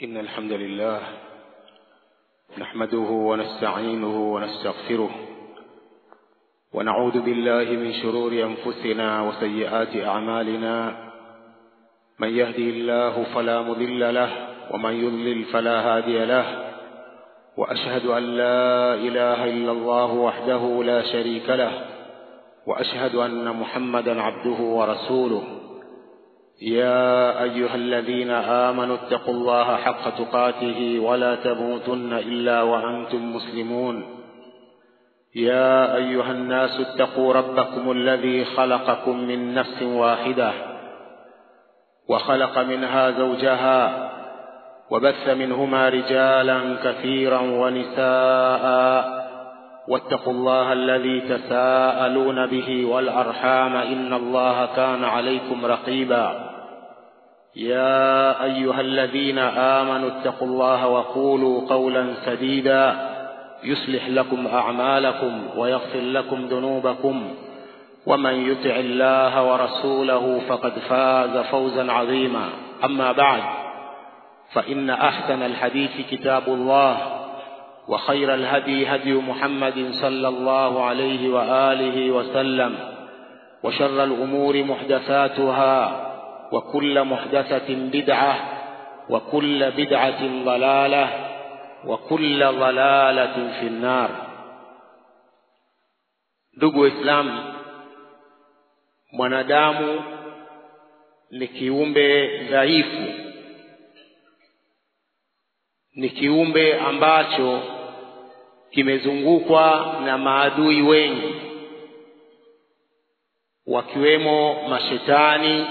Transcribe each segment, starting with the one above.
إن الحمد لله نحمده ونستعينه ونستغفره ونعوذ بالله من شرور أنفسنا وسيئات أعمالنا من يهدي الله فلا مضل له ومن يضلل فلا هادي له وأشهد أن لا إله إلا الله وحده لا شريك له وأشهد أن محمدا عبده ورسوله يا أيها الذين آمنوا اتقوا الله حق تقاته ولا تموتن إلا وأنتم مسلمون يا أيها الناس اتقوا ربكم الذي خلقكم من نفس واحدة وخلق منها زوجها وبث منهما رجالا كثيرا ونساء واتقوا الله الذي تساءلون به والأرحام إن الله كان عليكم رقيبا يا أيها الذين آمنوا اتقوا الله وقولوا قولا سديدا يصلح لكم أعمالكم ويغفر لكم ذنوبكم ومن يطع الله ورسوله فقد فاز فوزا عظيما أما بعد فإن أحسن الحديث كتاب الله وخير الهدي هدي محمد صلى الله عليه وآله وسلم وشر الأمور محدثاتها وكل محدثة بدعة وكل بدعة ضلالة وكل ضلالة في النار ndugu waislamu mwanadamu ni kiumbe dhaifu ni kiumbe ambacho kimezungukwa na maadui wengi wakiwemo mashetani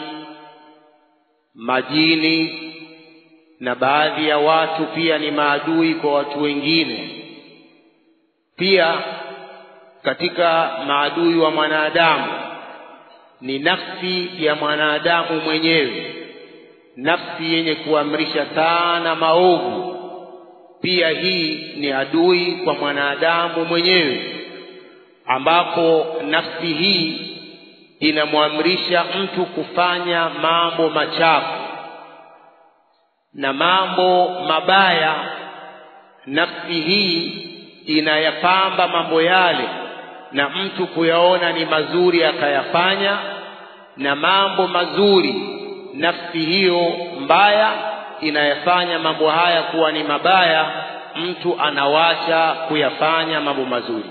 majini na baadhi ya watu pia ni maadui kwa watu wengine pia katika maadui wa mwanadamu ni nafsi ya mwanadamu mwenyewe nafsi yenye kuamrisha sana maovu pia hii ni adui kwa mwanadamu mwenyewe ambapo nafsi hii inamwamrisha mtu kufanya mambo machafu na mambo mabaya nafsi hii inayapamba mambo yale na mtu kuyaona ni mazuri akayafanya na mambo mazuri nafsi hiyo mbaya inayafanya mambo haya kuwa ni mabaya mtu anawacha kuyafanya mambo mazuri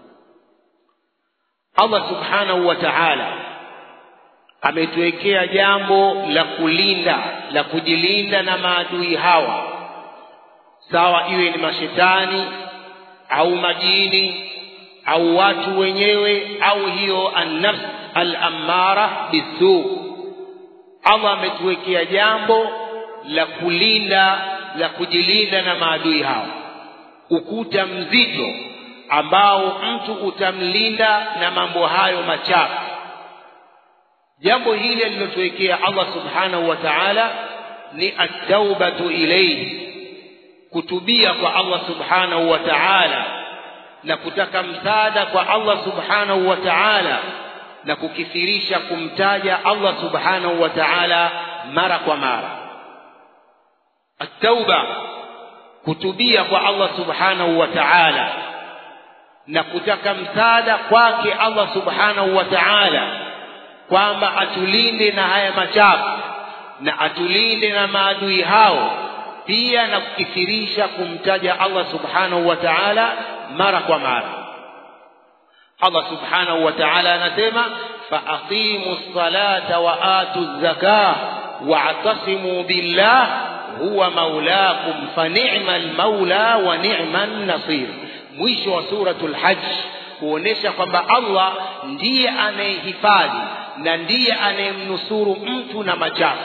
Allah subhanahu wa ta'ala ametuwekea jambo la kulinda la kujilinda na maadui hawa sawa iwe ni mashetani au majini au watu wenyewe au hiyo an-nafs al-ammara bisu Allah ametuwekea jambo la kulinda la kujilinda na maadui hao ukuta mzito ambao mtu utamlinda na mambo hayo machafu jambo hili alilotuwekea Allah subhanahu wa ta'ala ni at-taubatu ilayhi kutubia kwa Allah subhanahu wa ta'ala na kutaka msaada kwa Allah subhanahu wa ta'ala na kukithirisha kumtaja Allah subhanahu wa ta'ala mara kwa mara at-tauba kutubia kwa Allah subhanahu wa ta'ala na kutaka msaada kwake Allah subhanahu wa ta'ala kwamba atulinde na haya machafu na atulinde na maadui hao pia na kukithirisha kumtaja Allah subhanahu wa ta'ala mara kwa mara Allah subhanahu wa ta'ala anasema faaqimu ssalata wa atu zakah wa'tasimu billah huwa maulakum fa ni'mal maula wa ni'man nasir mwisho wa suratul hajj kuonesha kwamba Allah ndiye anayehifadhi na ndiye anayemnusuru mtu na machafu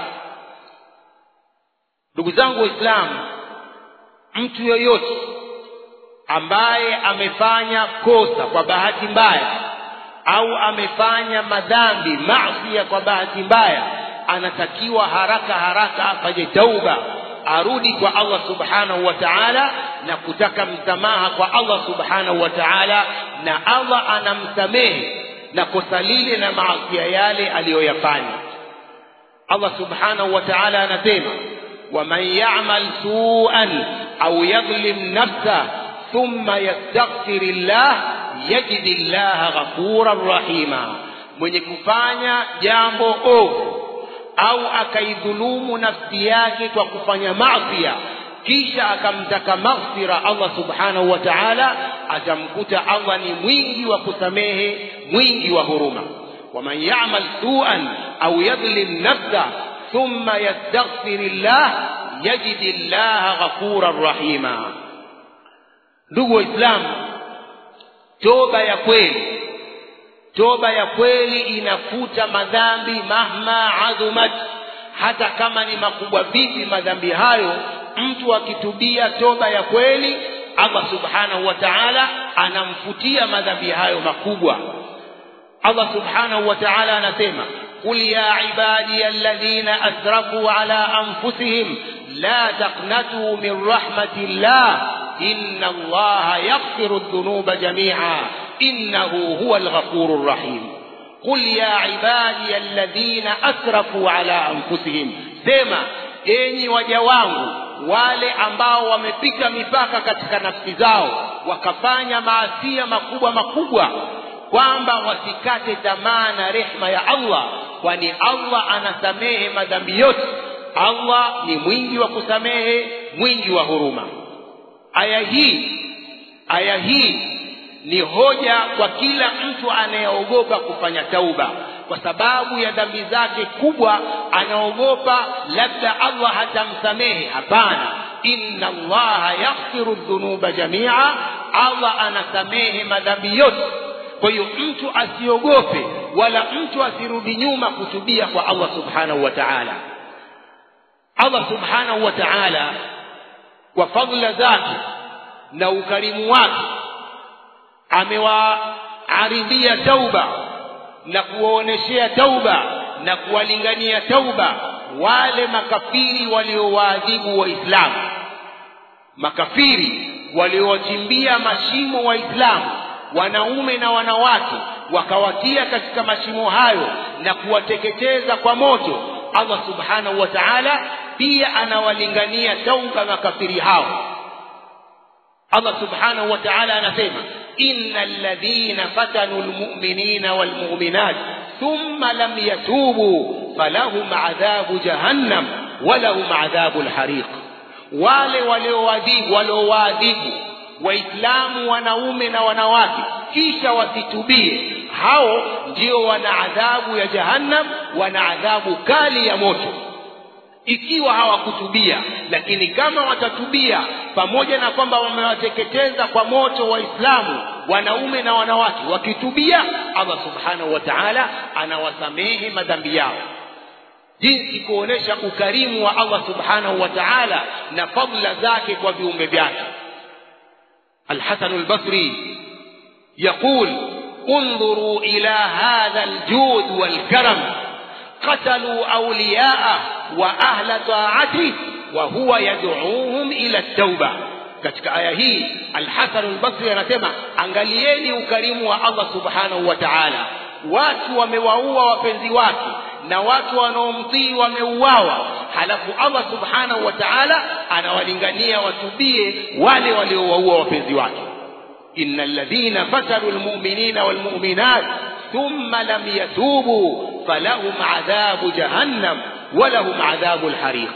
ndugu zangu waislamu mtu yoyote ambaye amefanya kosa kwa bahati mbaya au amefanya madhambi maasi kwa bahati mbaya anatakiwa haraka haraka afanye tauba arudi kwa Allah subhanahu wa ta'ala na kutaka msamaha kwa Allah subhanahu wa ta'ala na Allah anamsamehe na kosa lile na maasi yale aliyoyafanya Allah subhanahu wa ta'ala anasema ومن يعمل سوءا أو يظلم نفسه ثم يستغفر الله يجد الله غفورا رحيما mwenye kufanya jambo ovu au akaidhulumu nafsi yake kwa kufanya masia kisha akamtaka maghfira Allah subhanahu wa ta'ala atamkuta Allah ni mwingi wa kusamehe mwingi wa huruma waman ya'mal su'an au yadhlim nafsa thumma yastaghfirillah yajidi llaha ghafuran rahima ndugu waislamu toba ya kweli toba ya kweli inafuta madhambi mahma adhumat hata kama ni makubwa vipi madhambi hayo mtu akitubia toba ya kweli Allah subhanahu wa ta'ala anamfutia madhambi hayo makubwa Allah subhanahu wa ta'ala anasema قل يا عبادي الذين أسرفوا على أنفسهم لا تقنطوا من رحمة الله إن الله يغفر الذنوب جميعا إنه هو الغفور الرحيم قل يا عبادي الذين أسرفوا على أنفسهم سما enyi waja wangu wale ambao wamepita mipaka katika nafsi zao wakafanya maasia makubwa makubwa kwamba wasikate tamaa na rehma ya Allah kwani Allah anasamehe madhambi yote Allah ni mwingi wa kusamehe mwingi wa huruma aya hii aya hii ni hoja kwa kila mtu anayeogopa kufanya tauba kwa sababu ya dhambi zake kubwa anaogopa labda Allah hatamsamehe hapana inna allaha yaghfiru dhunuba jamia Allah anasamehe madhambi yote kwa hiyo mtu asiogope wala mtu asirudi nyuma kutubia kwa Allah subhanahu wa ta'ala Allah subhanahu wa ta'ala kwa fadhila zake na ukarimu wake amewaaridhia tauba na kuwaoneshea tauba na kuwalingania tauba wale makafiri waliowaadhibu waislamu makafiri waliowachimbia mashimo waislamu wanaume na wanawake wakawatia katika mashimo hayo na kuwateketeza kwa moto Allah subhanahu wa ta'ala pia anawalingania tauba makafiri hao Allah subhanahu wa ta'ala anasema innal ladhina fatanu almu'minina walmu'minat thumma lam yatubu falahum adhabu jahannam walahum adhabu alhariq wale walioadhibu waliowaadhibu waislamu wanaume na wanawake kisha wasitubie hao ndio wana adhabu ya jahannam wana adhabu kali ya moto ikiwa hawakutubia lakini kama watatubia pamoja na kwamba wamewateketeza kwa moto waislamu wanaume na wanawake wakitubia Allah subhanahu wa ta'ala anawasamehe madhambi yao jinsi kuonesha ukarimu wa Allah subhanahu wa ta'ala na fadla zake kwa viumbe vyake الحسن البصري يقول انظروا إلى هذا الجود والكرم قتلوا أولياءه وأهل طاعته وهو يدعوهم إلى التوبة katika aya hii Al-Hasan al-Basri anasema angalieni ukarimu wa Allah Subhanahu wa Ta'ala watu wamewaua wapenzi wake na watu wanaomtii wameuawa halafu Allah Subhanahu wa Ta'ala anawalingania watubie wale waliowaua wapenzi wake innal ladhina fataru almu'minina walmu'minat thumma lam yatubu falahum adhabu jahannam walahum adhabu alhariq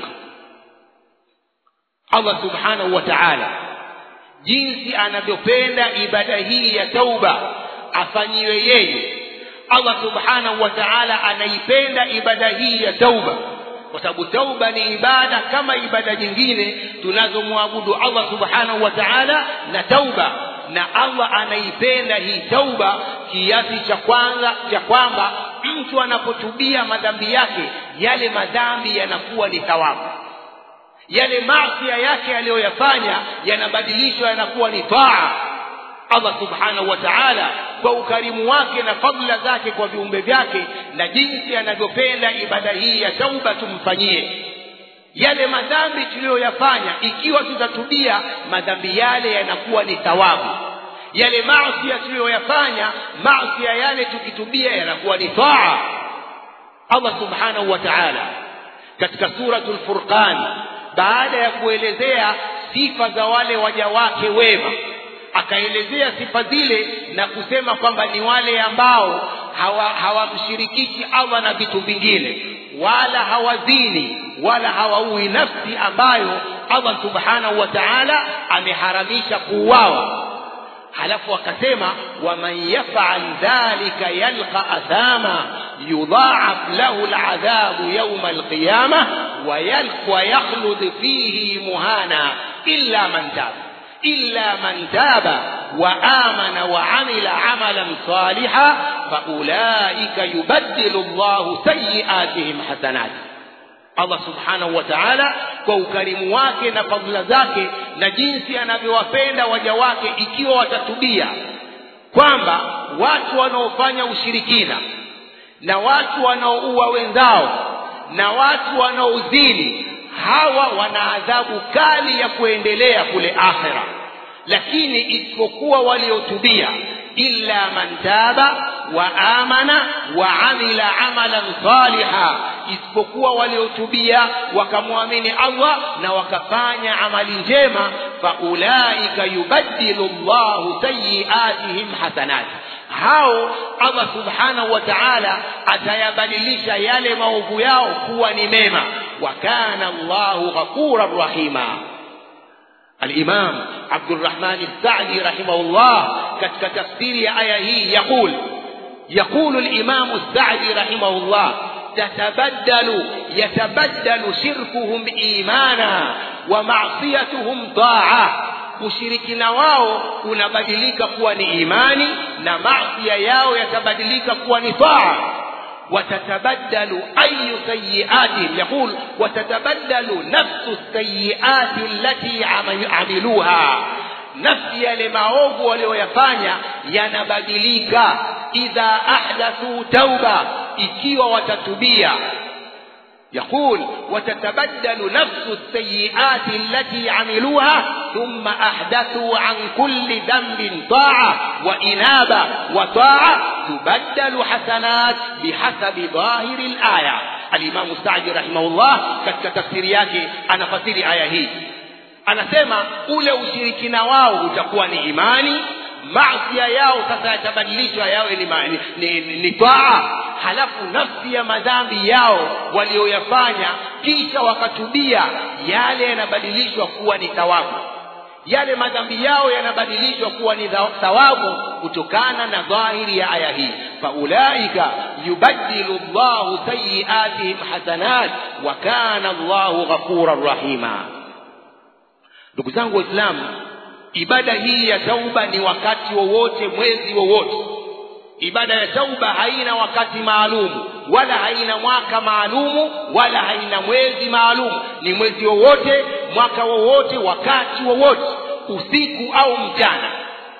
Allah subhanahu wa ta'ala jinsi anavyopenda ibada hii ya tauba afanyiwe yeye Allah subhanahu wa ta'ala anaipenda ibada hii ya tauba kwa sababu tauba ni ibada kama ibada nyingine tunazomwabudu Allah subhanahu wa ta'ala na tauba na Allah anaipenda hii tauba kiasi cha kwanza cha kwamba mtu anapotubia madhambi yake yale madhambi yanakuwa ni thawabu yale maasi yake aliyoyafanya yanabadilishwa yanakuwa ni taa Allah subhanahu wa ta'ala kwa ukarimu wake na fadla zake kwa viumbe vyake na jinsi anavyopenda ibada hii ya tauba tumfanyie yale madhambi tuliyoyafanya ikiwa tutatubia madhambi yale yanakuwa ni thawabu yale maasi tuliyoyafanya maasi yale tukitubia yanakuwa ni taa Allah subhanahu wa ta'ala katika suratul furqan baada ya kuelezea sifa za wale waja wake wema akaelezea sifa zile na kusema kwamba ni wale ambao hawamshirikishi hawa Allah na vitu vingine wala hawazini wala hawaui nafsi ambayo Allah subhanahu wa ta'ala ameharamisha kuuawa halafu akasema waman yafal dhalika yalqa athama yudha'af lahu al'adhabu yawma al-qiyamah wa yakhlud fihi muhana illa man taba إلا من تاب وآمن وعمل عملا صالحا فأولئك يبدل الله سيئاتهم حسنات Allah subhanahu wa ta'ala kwa ukarimu wake na fadhila zake na jinsi anavyowapenda waja wake ikiwa watatubia kwamba watu wanaofanya ushirikina na watu wanaoua wenzao na watu wanaozini hawa wana adhabu kali ya kuendelea kule akhira lakini isipokuwa waliotubia illa man taba wa amana wa amila amalan saliha isipokuwa waliotubia wakamwamini Allah na wakafanya amali njema faulaika yubaddilu Allahu sayyiatihim hasanat hao Allah subhanahu wa ta'ala atayabadilisha yale maovu yao kuwa ni mema wa kana Allahu ghafuran rahima الإمام عبد الرحمن السعدي رحمه الله كتك تفسير آية يقول يقول الإمام السعدي رحمه الله تتبدل يتبدل شركهم إيمانا ومعصيتهم طاعة ushirikina wao unabadilika kuwa ni imani na masia yao yatabadilika kuwa ni taa وتتبدل أي سيئات يقول وتتبدل نفس السيئات التي عملوها nafsi yale maovu walioyafanya yanabadilika idha ahdathu tauba ikiwa watatubia يقول وتتبدل نفس السيئات التي عملوها ثم أحدثوا عن كل ذنب طاعة وإنابة وطاعة تبدل حسنات بحسب ظاهر الآية الإمام السعدي رحمه الله katika tafsiri yake anafasiri aya hii anasema ule ushirikina wao utakuwa ni imani masia yao sasa yatabadilishwa yawe ni, ni, ni, ni, ni taa halafu nafsi ya madhambi yao walioyafanya kisha wakatubia yale yanabadilishwa kuwa ni thawabu yale madhambi yao yanabadilishwa kuwa ni thawabu kutokana na dhahiri ya aya hii faulaika yubaddilu llahu sayiatihim hasanat wa kana llahu ghafuran rahima ndugu zangu waislamu ibada hii ya tauba ni wakati wowote mwezi wowote ibada ya tauba haina wakati maalumu wala haina mwaka maalumu wala haina mwezi maalumu ni mwezi wowote mwaka wowote wakati wowote usiku au mchana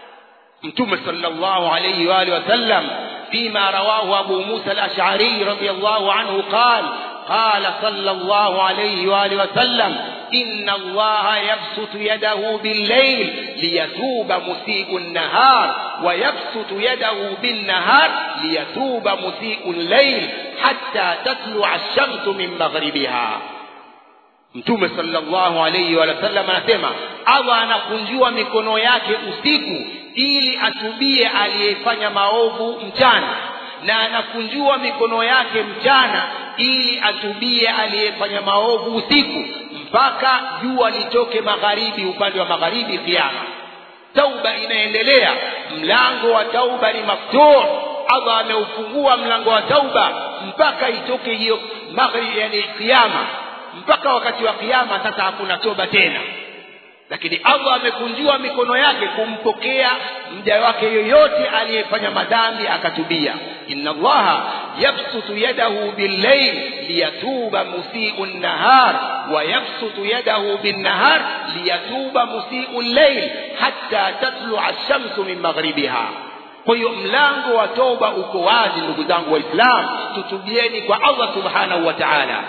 mtume sallallahu alayhi wa alihi wasallam فيما رواه أبو موسى الأشعري رضي الله عنه قال قال صلى الله عليه وآله وسلم إن الله يبسط يده بالليل ليتوب مسيء النهار ويبسط يده بالنهار ليتوب مسيء الليل حتى تطلع الشمس من مغربها mtume sallallahu alayhi wa sallam anasema allah anakunjua mikono yake usiku ili atubie aliyefanya maovu mchana na anakunjua mikono yake mchana ili atubie aliyefanya maovu usiku mpaka jua litoke magharibi upande wa magharibi kiama tauba inaendelea mlango wa tauba ni maftuh allah ameufungua mlango wa tauba mpaka itoke hiyo magharibi yani kiama mpaka wakati wa kiama sasa hakuna toba tena lakini allah amekunjua mikono yake kumpokea mja wake yoyote aliyefanya madhambi akatubia inna allaha yabsutu yadahu billayl liyatuba musiu nnahar wa yabsutu yadahu binnahar liyatuba musiu llail hatta tatlua shamsu min maghribiha kwa hiyo mlango wa toba uko wazi ndugu zangu waislam tutubieni kwa allah subhanahu wa taala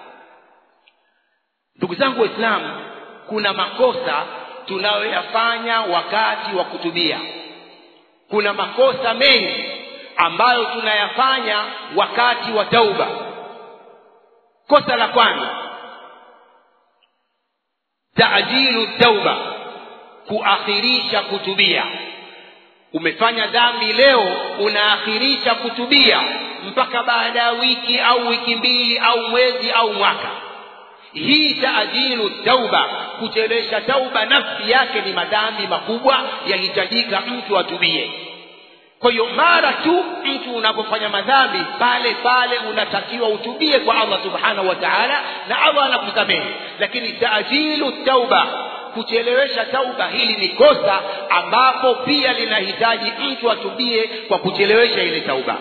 ndugu zangu waislamu kuna makosa tunayoyafanya wakati wa kutubia kuna makosa mengi ambayo tunayafanya wakati wa tauba kosa la kwanza tajilu tauba kuakhirisha kutubia umefanya dhambi leo unaakhirisha kutubia mpaka baada ya wiki au wiki mbili au mwezi au mwaka hii taajilu tauba kuchelesha tauba nafsi yake ni madhambi makubwa yahitajika mtu atubie kwa hiyo mara tu mtu unapofanya madhambi pale pale unatakiwa utubie kwa allah subhanahu wa taala na allah anakusamehe lakini taajilu tauba kuchelewesha tauba hili ni kosa ambapo pia linahitaji mtu atubie kwa kuchelewesha ile tauba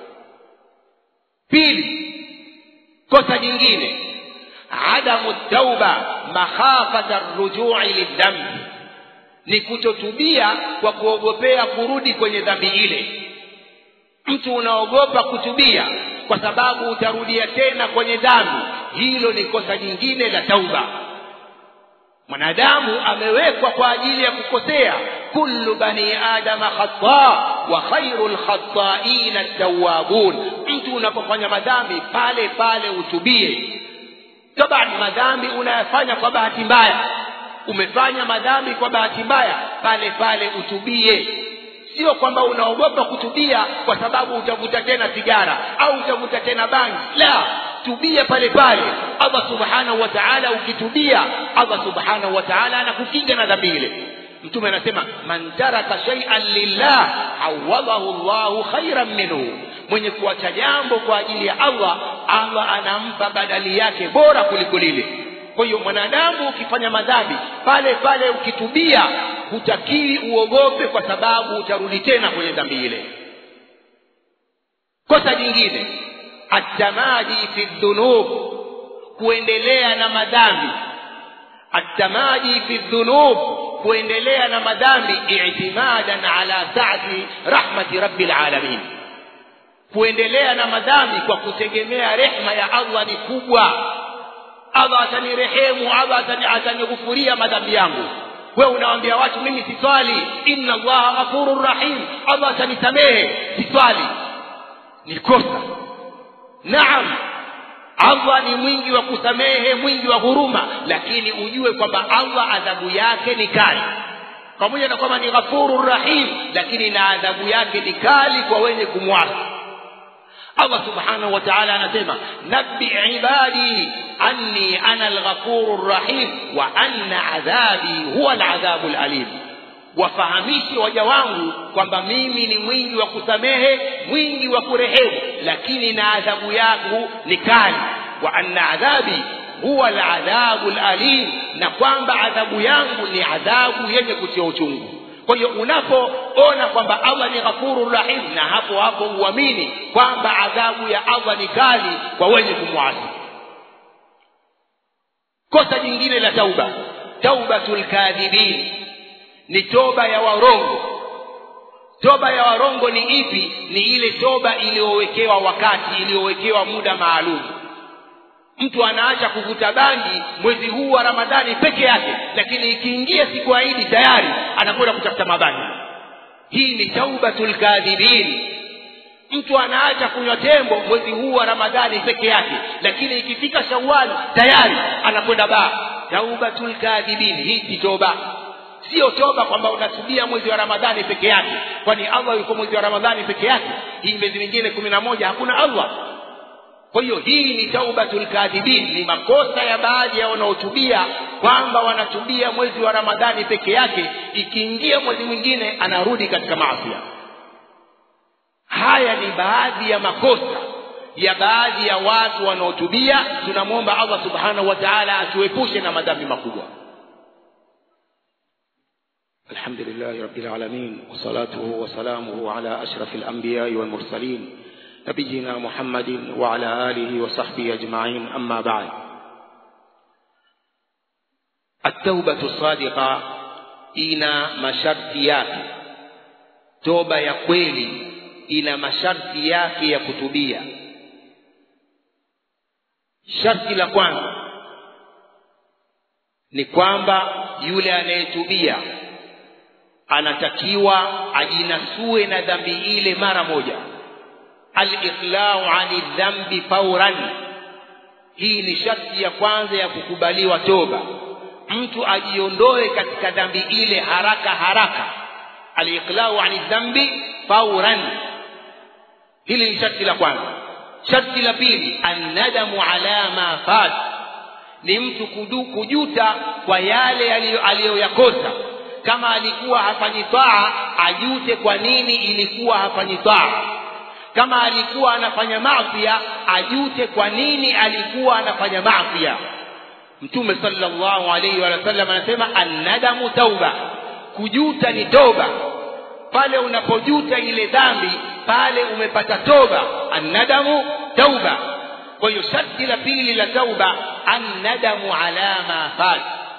pili kosa jingine adamu tauba makhafata rujui lidhambi ni kutotubia kwa kuogopea kurudi kwenye dhambi ile mtu unaogopa kutubia kwa sababu utarudia tena kwenye dhambi hilo ni kosa jingine la tauba mwanadamu amewekwa kwa ajili ya kukosea kullu bani adama khata wa khairu lkhataina tawabun mtu unapofanya madhambi pale pale utubie tabani madhambi unayafanya kwa bahati mbaya umefanya madhambi kwa bahati mbaya pale pale utubie sio kwamba unaogopa kutubia kwa sababu utavuta tena sigara au utavuta tena bangi la tubia pale pale allah subhanahu wa taala ukitubia allah subhanahu wa taala anakukinga na dhambi ile mtume anasema man taraka shay'an lillah awadahu llahu khairan minhu mwenye kuacha jambo kwa ajili ya allah allah anampa badali yake bora kuliko lile kwa hiyo mwanadamu ukifanya madhambi pale pale ukitubia hutakiwi uogope kwa sababu utarudi tena kwenye dhambi ile kosa jingine atamadi fi dhunub kuendelea na madhambi atamadi fi dhunub kuendelea na madhambi i'timadan ala sa'ati rahmati rabbil alamin kuendelea na madhambi kwa kutegemea rehma ya Allah ni kubwa Allah atanirehemu Allah atanighufuria madhambi yangu wewe unawaambia watu mimi siswali inna allaha ghafurur rahim Allah atanisamehe siswali ni kosa naam Allah ni mwingi wa kusamehe mwingi wa huruma lakini ujue kwamba Allah adhabu yake ni kali pamoja na kwamba ni ghafurur rahim lakini na adhabu yake ni kali kwa wenye kumwasi Allah subhanahu wa ta'ala anasema nabbi ibadi anni ana alghafurur rahim wa anna adhabi huwa aladhabul alim wafahamishe waja wangu kwamba mimi ni mwingi wa kusamehe mwingi wa kurehemu lakini na adhabu yangu ni kali wa anna adhabi huwa aladhabu alim na kwamba adhabu yangu ni adhabu yenye kutia uchungu kwa hiyo unapoona kwamba allah ni ghafurur rahim na hapo hapo uamini kwamba adhabu ya allah ni kali kwa wenye kumwasi kosa jingine la tauba taubatul kadhibin ni toba ya warongo toba ya warongo ni ipi ni ile toba iliyowekewa wakati iliyowekewa muda maalum mtu anaacha kuvuta bangi mwezi huu wa ramadhani peke yake lakini ikiingia siku ya idi tayari anakwenda kutafuta mabangi hii ni taubatul kadhibin mtu anaacha kunywa tembo mwezi huu wa ramadhani peke yake lakini ikifika shawali tayari anakwenda baa taubatul kadhibin hii si toba sio toba kwamba unasubia mwezi wa ramadhani peke yake kwani allah yuko mwezi wa ramadhani peke yake hii miezi mingine kumi na moja hakuna allah kwa hiyo hii ni taubatul kadhibin ni makosa ya baadhi ya wanaotubia kwamba wanatubia mwezi wa ramadhani peke yake ikiingia mwezi mwingine anarudi katika maafia haya ni baadhi ya makosa ya baadhi ya watu wanaotubia tunamwomba allah subhanahu wa taala atuepushe na madhambi makubwa الحمد لله رب العالمين وصلاته وسلامه على أشرف الأنبياء والمرسلين نبينا محمد وعلى آله وصحبه أجمعين أما بعد التوبة الصادقة ina masharti yake toba ya kweli ina masharti yake ya kutubia sharti la kwanza ni kwamba yule anayetubia anatakiwa ajinasue na dhambi ile mara moja al-iqlau ani dhambi fauran hii ni sharti ya kwanza ya kukubaliwa toba mtu ajiondoe katika dhambi ile haraka haraka aliqlau ani dhambi fauran hili ni sharti la kwanza sharti la pili annadamu ala ma fat ni mtu kudu, kujuta kwa yale aliyoyakosa kama alikuwa hafanyi taa ajute kwa nini ilikuwa hafanyi taa kama alikuwa anafanya maafia ajute kwa nini alikuwa anafanya maafia mtume sallallahu alaihi wa sallam anasema annadamu tauba kujuta ni toba pale unapojuta ile dhambi pale umepata toba annadamu tauba kwa hiyo sharti la pili la tauba annadamu ala ma fat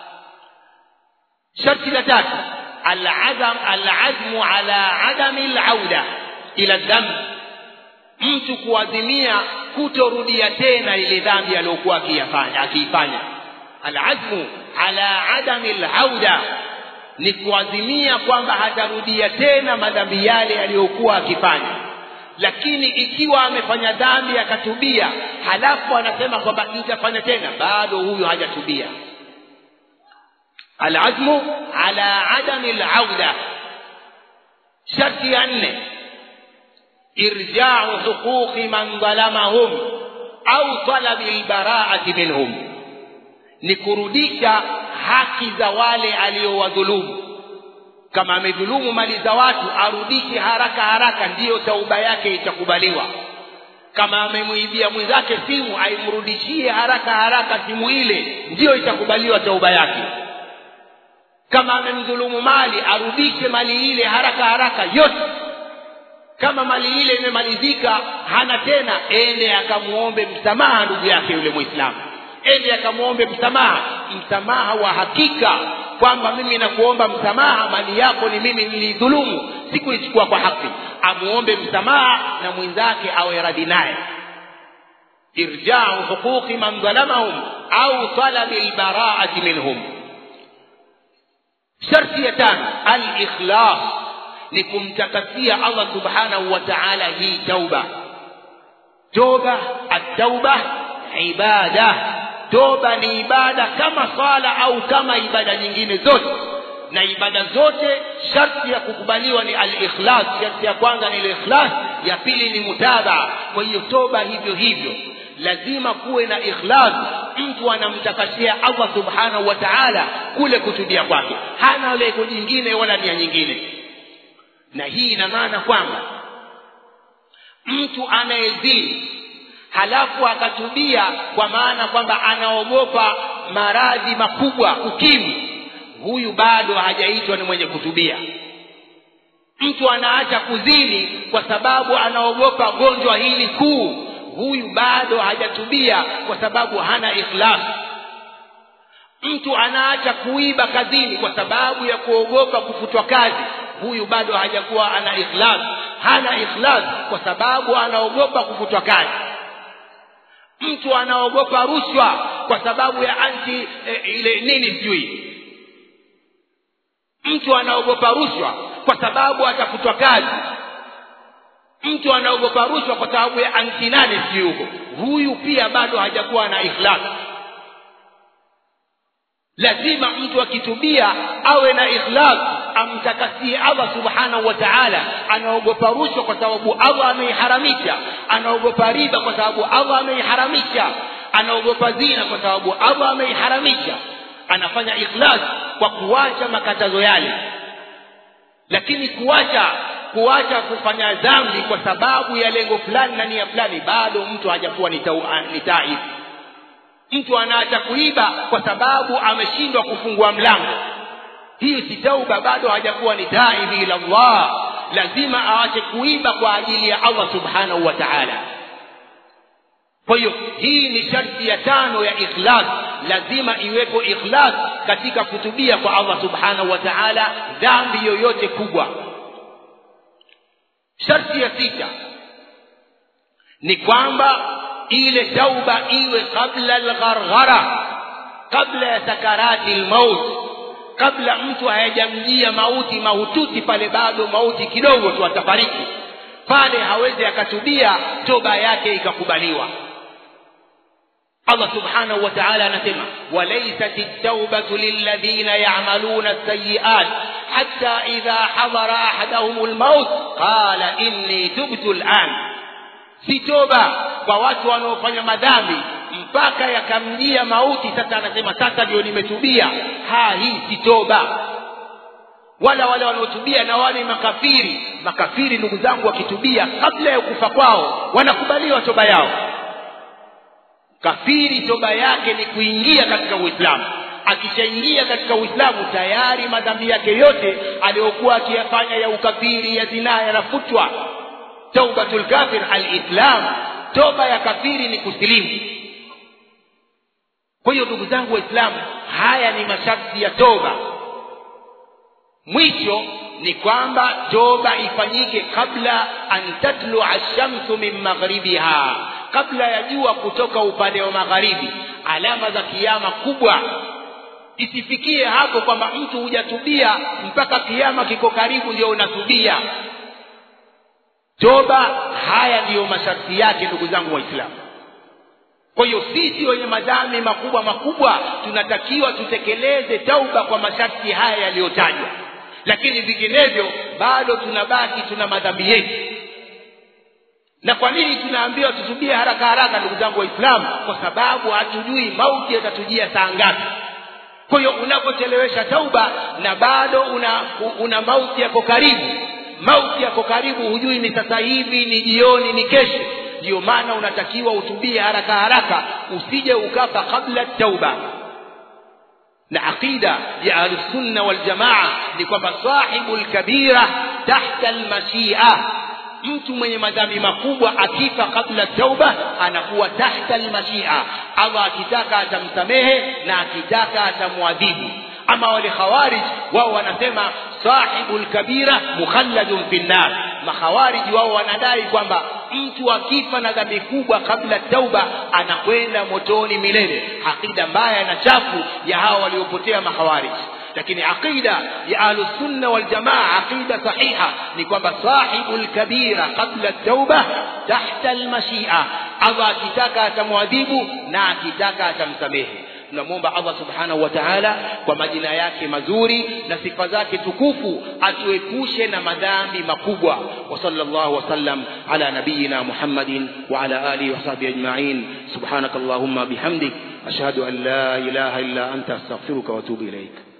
sharti la tatu alazam alazmu ala adami alauda ila dhambi mtu kuazimia kutorudia tena ile dhambi aliyokuwa akiyafanya akiifanya alazmu ala adami alauda ni kuazimia kwamba hatarudia tena madhambi yale aliyokuwa akifanya lakini ikiwa amefanya dhambi akatubia halafu anasema kwamba nitafanya tena bado huyo hajatubia alazmu ala adami alauda sharti ya nne irjau huquqi man dhalamahum au talabi albaraati minhum ni kurudisha haki za wale aliowadhulumu kama amedhulumu mali za watu arudishe haraka haraka ndiyo tauba yake itakubaliwa kama amemwibia mwenzake simu aimrudishie haraka haraka simu ile ndiyo itakubaliwa tauba yake kama amemdhulumu mali arudishe mali ile haraka haraka yote kama mali ile imemalizika hana tena ende akamuombe msamaha ndugu yake yule mwislamu ende akamwombe msamaha msamaha wa hakika kwamba mimi nakuomba msamaha mali yako ni mimi nilidhulumu sikuichukua kwa haki amuombe msamaha na mwenzake awe radhi naye irjau huquqi man dhalamahum au talabi albaraati minhum sharti ya tano alikhlas ni kumtakasia allah subhanahu wa taala hii tauba toba attauba ibada toba ni ibada kama swala au kama ibada nyingine zote na ibada zote sharti ya kukubaliwa ni al-ikhlas sharti ya kwanza ni al-ikhlas ya pili ni mutabaa kwa hiyo toba hivyo hivyo lazima kuwe na ikhlas mtu anamtakasia Allah subhanahu wa ta'ala kule kutubia kwake hana lengo jingine wala nia nyingine na hii ina maana kwamba mtu anayezini halafu akatubia kwa maana kwamba anaogopa maradhi makubwa ukimwi huyu bado hajaitwa ni mwenye kutubia mtu anaacha kuzini kwa sababu anaogopa gonjwa hili kuu huyu bado hajatubia kwa sababu hana ikhlas mtu anaacha kuiba kazini kwa sababu ya kuogopa kufutwa kazi huyu bado hajakuwa ana ikhlas hana ikhlas kwa sababu anaogopa kufutwa kazi mtu anaogopa rushwa kwa sababu ya anti e, ile nini sijui mtu anaogopa rushwa kwa sababu atafutwa kazi mtu anaogopa rushwa kwa sababu ya anti nane sijui huko huyu pia bado hajakuwa na ikhlas lazima mtu akitubia awe na ikhlas amtakasie Allah subhanahu wa ta'ala anaogopa rushwa kwa sababu Allah ameiharamisha anaogopa riba kwa sababu Allah ameiharamisha anaogopa zina kwa sababu Allah ameiharamisha anafanya ikhlas kwa kuacha makatazo yale lakini kuacha kuacha kufanya dhambi kwa sababu ya lengo fulani na nia fulani bado mtu hajakuwa ni taib mtu anaacha kuiba kwa sababu ameshindwa kufungua mlango hiyo si tauba bado hajakuwa ni taibi ila Allah lazima aache kuiba kwa ajili ya Allah subhanahu wa ta'ala kwa hiyo hii ni sharti ya tano ya ikhlas lazima iwepo ikhlas katika kutubia kwa Allah subhanahu wa ta'ala dhambi yoyote kubwa sharti ya sita ni kwamba ile tauba iwe kabla algharghara kabla ya sakarati almaut kabla mtu hayajamjia mauti mahututi pale bado mauti kidogo tu atafariki pale hawezi akatubia toba yake ikakubaliwa Allah subhanahu wa ta'ala anasema walaysat at-taubatu lilladhina ya'maluna as-sayyi'at hatta idha hadara ahaduhum al-maut qala inni tubtu al-an si toba kwa watu wanaofanya madhambi mpaka yakamjia mauti sasa anasema sasa ndio nimetubia ha hii si toba wala wale wanaotubia na wale makafiri makafiri ndugu zangu wakitubia kabla ya kufa kwao wanakubaliwa toba yao kafiri toba yake ni kuingia katika uislamu akishaingia katika uislamu tayari madhambi yake yote aliyokuwa akiyafanya ya ukafiri ya zinaa yanafutwa taubatul kafir alislam toba ya kafiri ni kusilimu kwa hiyo ndugu zangu waislamu haya ni masharti ya toba mwisho ni kwamba toba ifanyike kabla an tatlua shamsu min maghribiha kabla ya jua kutoka upande wa magharibi alama za kiama kubwa isifikie hapo kwamba mtu hujatubia mpaka kiama kiko karibu ndio unatubia toba haya ndiyo masharti yake ndugu zangu waislamu kwa hiyo sisi wenye madhambi makubwa makubwa tunatakiwa tutekeleze tauba kwa masharti haya yaliyotajwa lakini vinginevyo bado tunabaki tuna madhambi yetu na kwa nini tunaambiwa tutubie haraka haraka ndugu zangu waislamu kwa sababu hatujui mauti yatatujia saa ngapi kwa hiyo unapochelewesha tauba na bado una, una mauti yako karibu mauti yako karibu hujui ni sasa hivi ni jioni ni kesho ndiyo maana unatakiwa utubie haraka haraka usije ukafa kabla tauba na aqida ya ahlusunna waljamaa ni kwamba sahibu lkabira tahta lmashia mtu mwenye madhambi makubwa akifa kabla tauba anakuwa tahta almashia allah akitaka atamsamehe na akitaka atamwadhibu ama wale khawarij wao wanasema sahibu lkabira mukhalladun fi nnar makhawariji wao wanadai kwamba mtu akifa na dhambi kubwa kabla tauba anakwenda motoni milele aqida mbaya na chafu ya hawa waliopotea makhawariji lakini aqida ya ahlusunna waljamaa aqida sahiha ni kwamba sahibu lkabira qabla tauba tahta almashia allah akitaka atamwadhibu na akitaka atamsamehe tunamwomba allah subhanahu wa taala kwa majina yake mazuri na sifa zake tukufu atuepushe na madhambi makubwa wa sallallahu wasallam ala nabiyina muhammadin wa ala alihi wasahbihi ajmain subhanaka allahumma bihamdik ashhadu an la ilaha illa anta astaghfiruka wa atubu ilaik